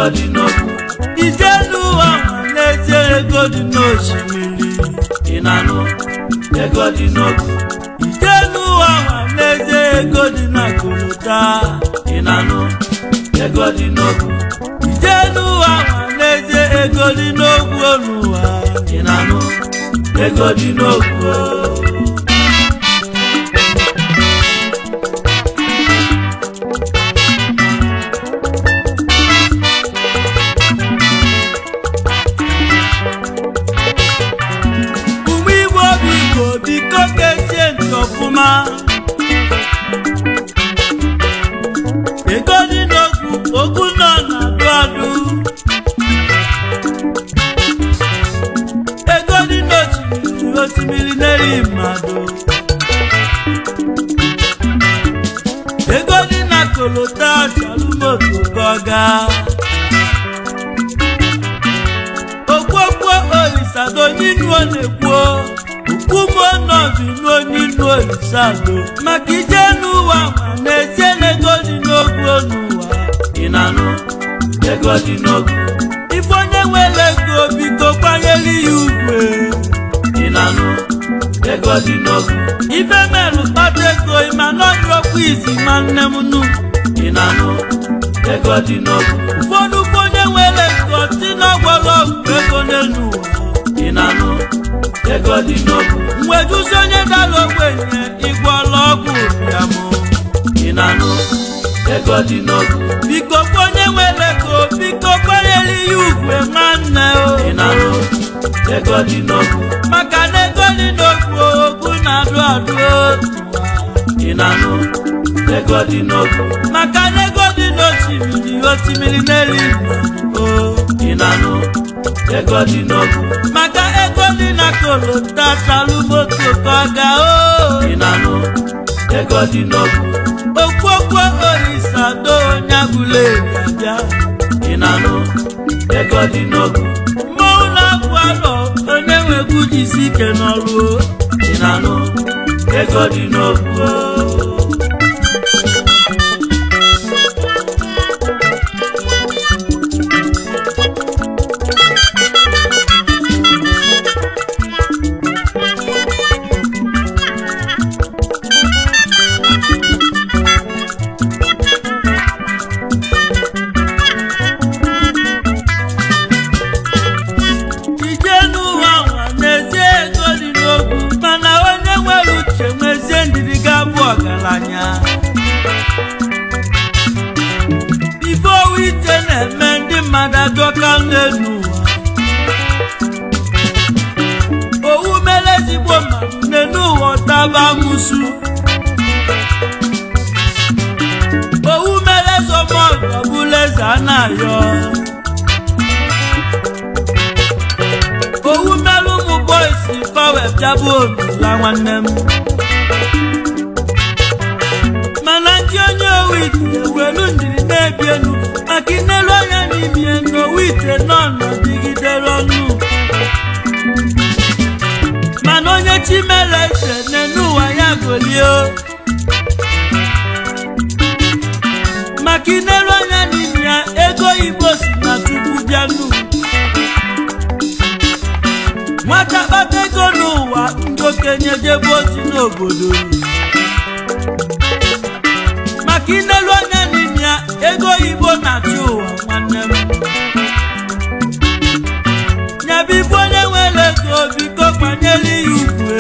ego dị n'okwu ije n'ụwa nwa n'ezie ego dị n'osimiri ị na-anụ ego dị n'okwu ije n'ụwa nwa n'ezie ego dị na kolota ị na-anụ ego dị n'okwu ije n'ụwa nwa n'ezie ego dị n'ogwu n'ụwa ị na-anụ ego dị n'okwu ụmụ igbo biko biko kesie ntị ọfụma ego dị n'ogwu okwu nọ na-adụ adụ ego dị n'osimiri osimiri na-eri mmadụ ego dị na kolota shalumoto gọga okwokwo olisado nínú onekwo okwumo nọdụ n'onínú olisado maka ije n'ụwa ma na-etie n'ego dị n'ogwu n'ụwa ị na-anụ ego dị n'okwu ife onye nwere ego biko kwanyere ya ugwe ị na-anụ ego dị n'okwu ife merụ kpata ego ịma n'ọdụrọkwa izi nwanne m nụ ị na-anụ ego dị n'okwu ụfọdụ bụ onye nwere ego si n'ọgwọrọ ọgwụ ego n'elu ụwa ị na-anụ ego dị n'okwu mwejuzi onye dara ogbenye ịgwọrọ ọgwụ ya mụ ị na-anụ ego dị n'okwu biko kwa onye nwere ego biko kwanyere ya ugwe nwanne o ị na-anụ ego dị n'okwu maka na ego dị n'okwu okwu na-adụ adụ ị na-anụ ego dị n'okwu maka na ego dị n'osimiri osimiri na-eri mmadụ o ị na-anụ ego dị n'okwu maka ego dị na kolota talumoto kọga o ị na-anụ ego dị n'okwu okwokwo orisado onye agụle abịa ị na-anụ ego dị n'okwu mmọnwụ na-abụ alọ onye nwegwu jisi ike n'ọrụ o ị na-anụ ego dị n'okwu ije n'ụwa nwa n'ezie ego dị n'ogwu mana onye nwere uche nwezie ndidi ga-abụ ọgaranya ife owu ite na-eme ndị mmadụ adọka n'elu ụwa owu mere ezigbo mmadụ n'elu ụwa ọtaba amụsu owu mere zọmọgụ ọbụla eze a na-ayọ owu merụ ụmụ bọịsị pawe bịabụ obila nwanne m mana ndị onye owu ite ewelu ndiri na-ebi enu maka inelu anya n'ime na owu ite nọ nọdịgidere ọnụ mana onye chi mere eze n'enu ụwa ya golie maka inelu anya n'ime ya ego igbo si na tupu bịa n'ụwa nwata kpata ego n'ụwa ndị okenye jebe ozi n'obodo maka inelu anya n'ime ya ego oyibo na-achị ụwa nwanne m nyabibu onye nwere ego biko gbanyere ya ugwe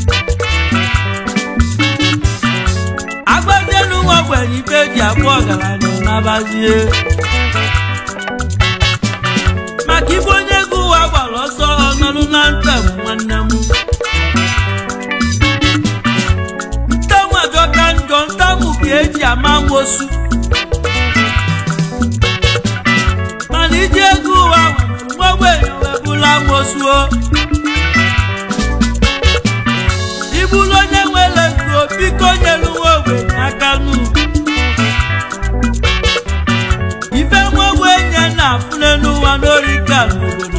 agbazielu nwa ogbenye ibe ji abụ ọgaranya nabazie maka ibe onye ego ụwa gbara ọsọ ọnọrụ na ntem nwanne m ntanwu ajọka njọ ntanwu ka eji ama nwosu mana iji ego ụwa nwere nwa ogbenye webụla nwosuo ibulu onye nwere ego biko nyelu nwa ogbenye aka n'ugwu ife nwa ogbenye na-afụle n'ụwa n'orika n'obodo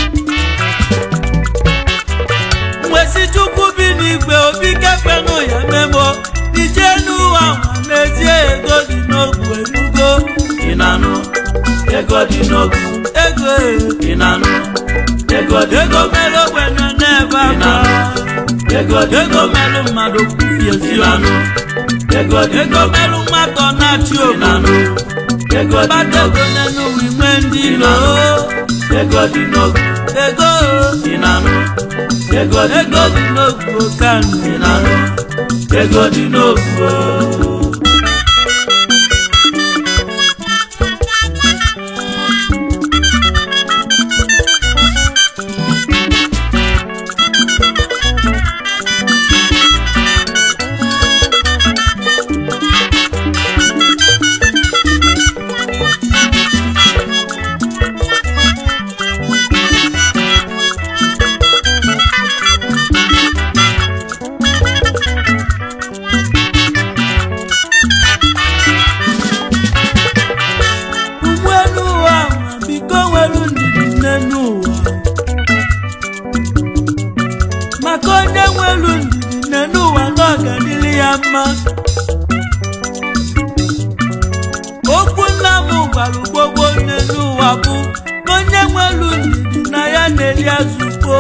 nwesi chukwu bi n'igwe obi kekpenụ ya memo ije n'ụwa nwa n'ezie ego dị n'ogwu enugo ị na-anụ ego ego dị n'ogu ego ị na-anụ ego dị ego n'ogu mere ogbenye n'ebe akwa ego dị ego n'ogu mere mmadụ ị kwufiezi na-anụ ego dị ego n'ogu mere mmadụ na-achị ị na-anụ obodo ego dị mmadụ n'ogu ego n'ụwa inwe ndị ilo ego dị n'ogu ego ị na-anụ ego dị ego dị n'ogu okanụ ị na-anụ ego dị n'ogu ugbu n'ụwa ma biko nwere ndidi n'elu ụwa maka onye nwere ndidi n'elu ụwa na ọganili ya mma okwu nna m gwara gbogbo n'elu ụwa bụ na onye nwere ndidi na ya na-eri azụko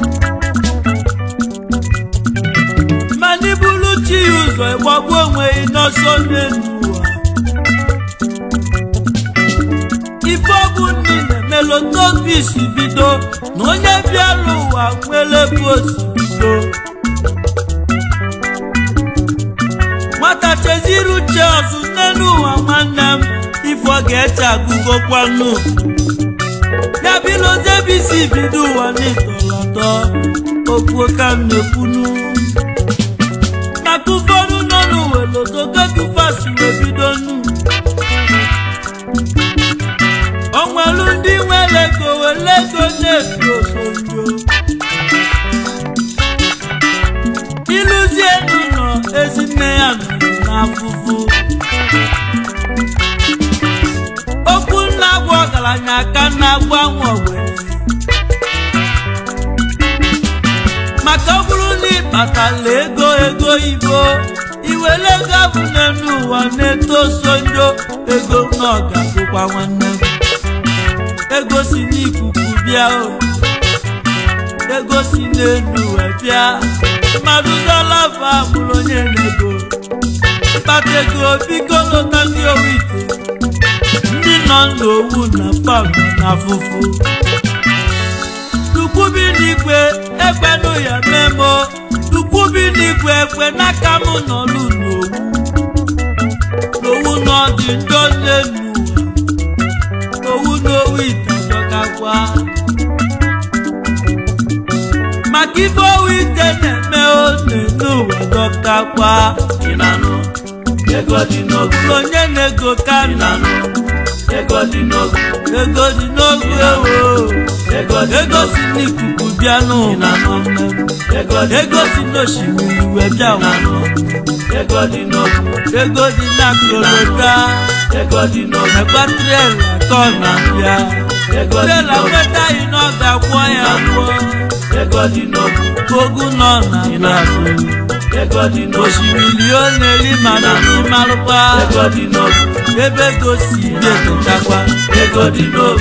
mana iburu chi ya ụzọ ịgbagbu onwe gị n'ọsọ n'elu ụwa ife ọbụ niile melụ n'obi isi bido na onye bịara ụwa nwere bụ osi bido nwata cheziri uche ọzụ n'elu ụwa nwanne m ife ọ ga-eche agụgokwanụ ya bilozebe isi bido ụwa n'ịtọlọtọ okwu ka m na-ekwunu maka ụfọdụ nọ n'ụwa lodogotufasi wee bido nu onwelu ndị nwere ego were ego na-efi osonjo ịlụzie n'ụlọ ezinne ya nọ n'afụfụ okwu nna bụ ọgaranya aka na-agwa nwa ogbenye maka ọ bụrụ na ịkpatala ego ego ibo iwere ego abụ n'elu ụwa na-eto sonjo ego na ọ ga-abụkwa nwanne m ego si n'ikuku bịa o ego si n'elu wee bịa mmadụ dọlafa bụrụ onye na-ego mkpata ego biko lụta ndị owu ite ndị nọ n'owu na fam na afụfụ tukwubi n'igwe ekpenụ ya memo tukwubi n'igwe ekwe n'aka m nọlụ n'owu n'owu n'ọdị ndo n'elu ụwa owu n'owu ite dọkakwa maka ife owu ite na-eme one n'ụwa dọkakwa ị na-anụ ego dị n'ogu onye na-ego ị kami na-anụ ego dị n'ogu ego dị n'ogu ewo ego dị ego si n'ikuku bịa n'ụwa nwanne m ego dị ego si n'osimiri wee bịa na-anụ nwanne ego dị n'ogu m ego dị na kolota ego dị n'ogu ekwa trela atọ na bịa ego dị trela n'ogu nwetaghị na ọ ga-akwọ ya gwọ ego dị n'ogu ogu nọ na brazil ego dị n'ogu osimiri ọ na-eri mana n'ịmarụkwa ego dị n'ogu ebe ego si na-etetakwa ego dị n'ogu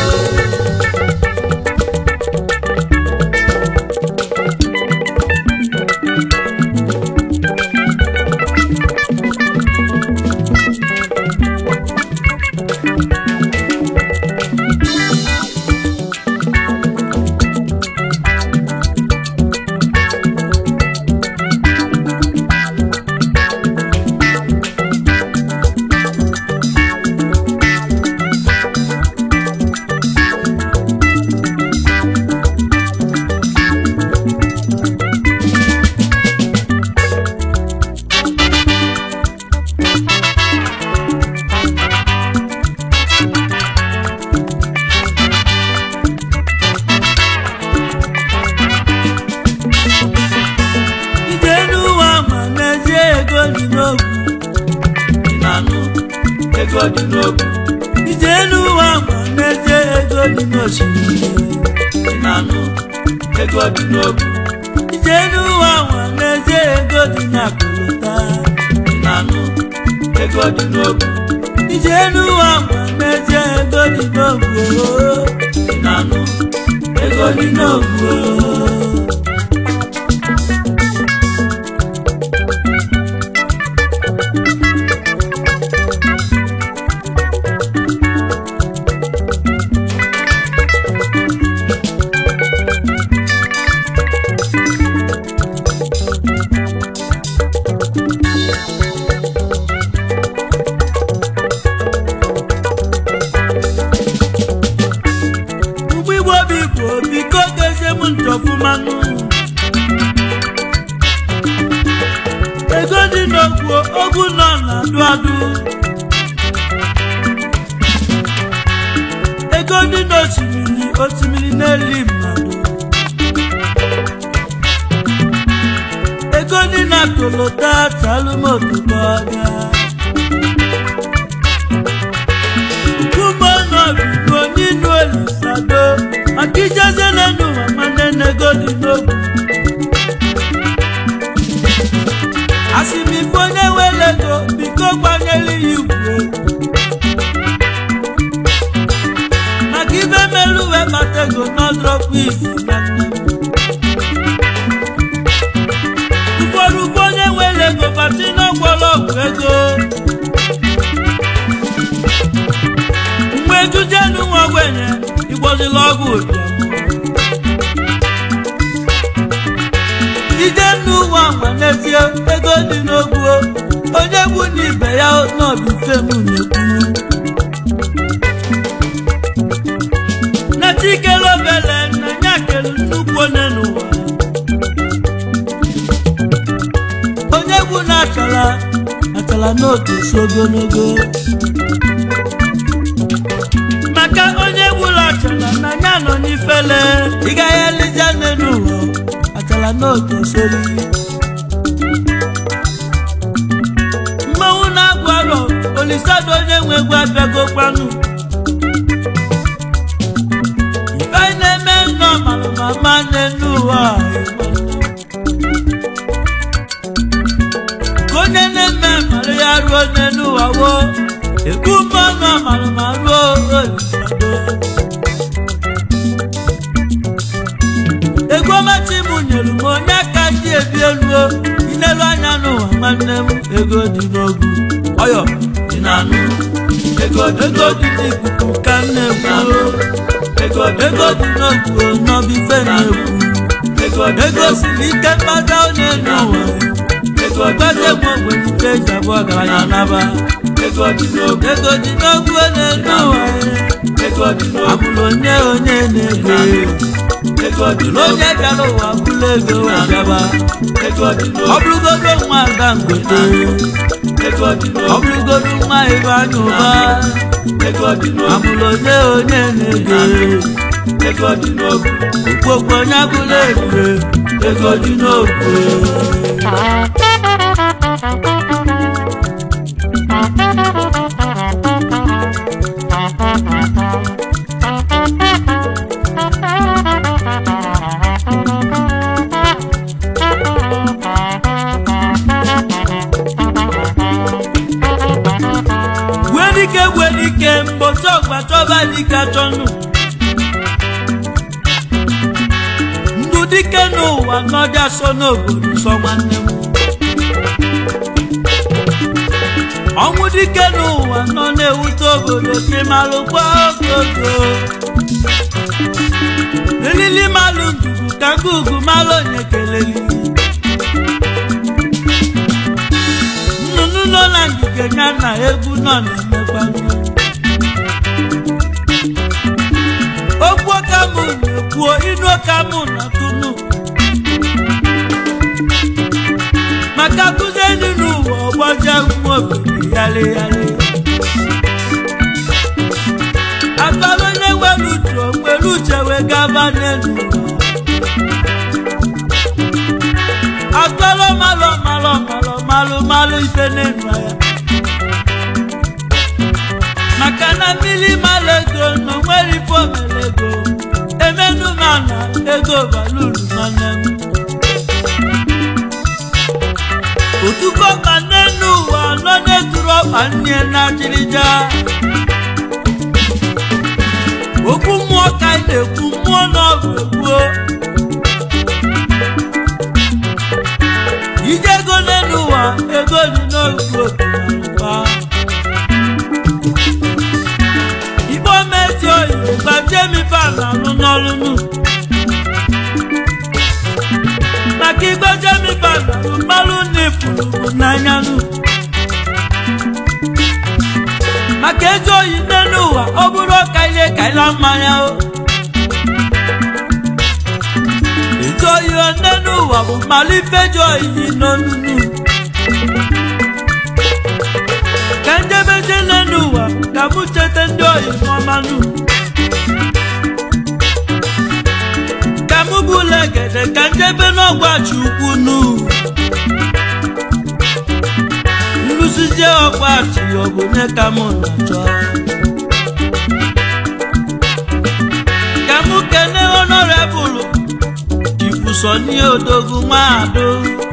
ije n'ụwa ma n'ezie ego dị n'ogwu ị na-anụ ego dị n'ogu ije n'ụwa ma n'ezie ego dị n'osimiri ị na-anụ ego dị n'ogu ije n'ụwa ma n'ezie ego dị n'akụlụta ị na-anụ ego dị n'ogu ije n'ụwa ma n'ezie ego dị n'ogwu ị na-anụ ego dị n'ogwu mgbe igbo obi bụ biko gezie m ntọfụmanụ ego dị n'ogwu ogwu nọ na-adụ adụ ego dị n'osimiri osimiri na-eli mmadụ ego dị na kolota chalụmotubọga kumọnọbigo nínú olùsàdó akíjẹsẹ lẹnu amanẹnẹgọ dínlógún. asimifonewelego biko gbanyeli igwe maka ibe meluwe matego n'ọdrọpụ isi na nne m. ụfọdụ bụ onye nwere ego bati n'ọgwọlọgwụ ego mgbe ejujenu nwa ogbenye igbozila ọgwụ ụbịam ije n'ụwa nwa n'ezie ego dị n'ogwu onye gbu n'ibe ya n'obifem na-ekwu na chikele obele na ya kelu nnukwu onye n'ụwa onye gbu na achala achala n'otu si ogologo maka onye gburu achala na ya nọ n'ifele ị gaghị elija n'elu ụwa achala n'otu sori mmanwụ na-agụ arọ olisado onye nwe egwu abịagokwanụ ife anyị na-eme nnọọ malụ ma ma n'elu ụwa a, ka onye na-eme mara ya ruo n'elu ụwa wo ekwu mmanụ amalụ ma ruo olisado ego machi m nyere m onye aka ji ebi elu inelu anya n'ụwa nwanne m ego dị n'ogu ọyọ ị na-anụ ego dị ego dị n'ikuku ka m na-ekwu ego dị ego dị n'ogu n'ọbife na-ekwu ego dị ego siri ike mkpata onye n'ụwa ego dị mkpata egwu ogbenike eji abụọ ọgaranya naba ego dị n'oge ego dị n'ogu onye n'ụwa ego dị n'oge abụrụ onye onye na-ego ego dị n'oge onye bịara ụwa bụrụ ego wee bịaba ego dị ọ n'oge bụrụgodo nwa ada ngote ego dị ọ n'oge bụrụgodo nwa ebe anya ụba ego dị n'oge abụrụ onye onye na-ego ego dị n'oge okpokpo onye abụrụ ebube ego dị n'okwu wedike wedike mbochi ọgba chọba dike achọnụ ndụ dike n'ụwa n'ọbịa so n'obodo sọ nwanne m ọnwụ dike n'ụwa nọ na-ewute obodo ka ịmalụ gwa ogogo elili malụ ndugu ka ngụgụ malụ onye keleli nnụnụ nọ na ngige ya na egwu nọ na-emekwanụ okwu ọka mụ na-ekwuo inu ọka mụ na tunu maka kụzie ndị n'ụwa ọgbọjọ nwa obodo yali yali akpara onye nwere uche o nwere uche wee gaba n'elu ụwa akpara malụ malụ malụ malụ malụ ife n'elu ya maka na mmiri malụ ego na onwere ife omere ego emenu mana ego baluru nwanne m otuko ma n'enu ụwa nọ na-eturu ọkpa nne na ajịrịja okwu mmụọ ka anyị na-ekwu mmụọ n'ọgụ egbuo ije ego n'elu ụwa ego dị n'otu okenalụba igbo mezi oyi gbajie mife na-alụ n'ọlụnụ maka igbo jemife na-alụ mmalụ n'ifuru bụ n'anyanụ maka ezi oyi n'elu ụwa ọ bụrụ ọka ihe kaila mmanya o ezi oyi n'elu ụwa bụ mmalụ ifeji oyi n'olulu ka njebeje n'elu ụwa ka mụ cheta ndị oyi ọmanụ ka mụ bụla egede ka njebe n'ọgbachi ukwu nu nrụzizie ọgbachi ọ bụ onye ka mụ na-achọ ka mụ kene honorable ifusoni odogwu nwaado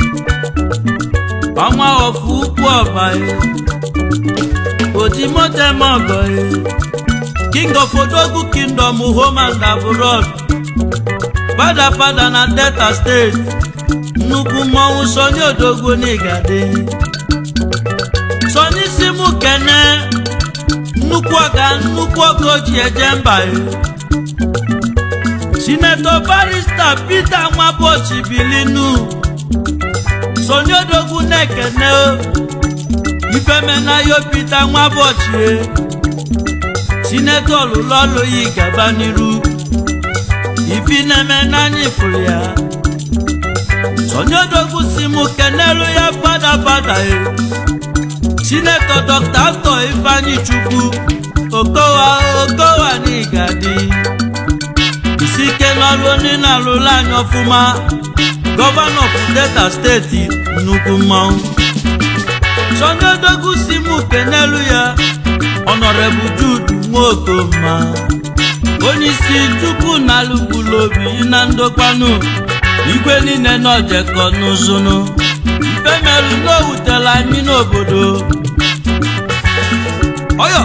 ọnwa ọfụ ukwu ọbaye otimotemogoye king of odogwu kingdom home and abroad fada fada na delta steeti nnukwu mmọnwụ soni odogwu n'igade soni si mụ kene nnukwu ọga nnukwu ọga oji eje mba ya sinetọ barista peter nwabochi bilinu soni odogwu na-ekene ifemenayo peter nwabochi sinetọ lụlọlụ yi gaba n'iru ifi na-eme n'anya ifuru ya soni odogwu si mụ kenelu ya fada fada e sinetọ dọkta atọ ifeanyi chukwu okowa okowa n'igadi isi ike n'ọrụ onye na-alụla anyị ọfụma gọvanọ of delta steeti nnukwu mmanwụ sọnde odogwu si mụ kenelu ya ọnọrebụ judu nwaokoma onye isi chukwu na alụgbulu obi na ndokwanụ igwe niile n'ojekọ n'ụzụnụ ife merụ n'owutela anyị n'obodo ọyọ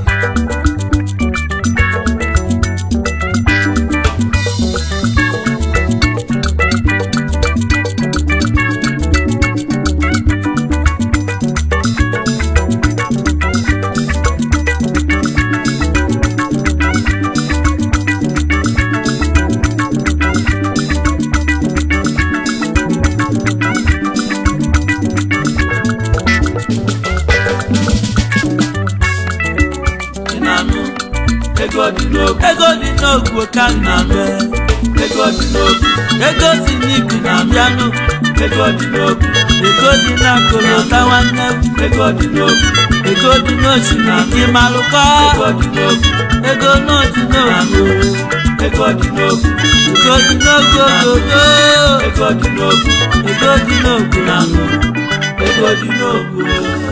ị na-anụ ego dị n'ogu ego dị n'ogwu ka m na-abịa ego dị n'ogu ego si n'ibi na-abịanụ ego dị n'ogu ego dị n'akụlụka nwanne m ego dị n'ogu ego dị n'osimiri malụkọ ego dị n'ogu ego n'otu n'ogwu ego dị n'ogu ego dị n'ogwu ogogo ego dị n'ogu ego dị n'ogwu na-anụ ego dị n'ogu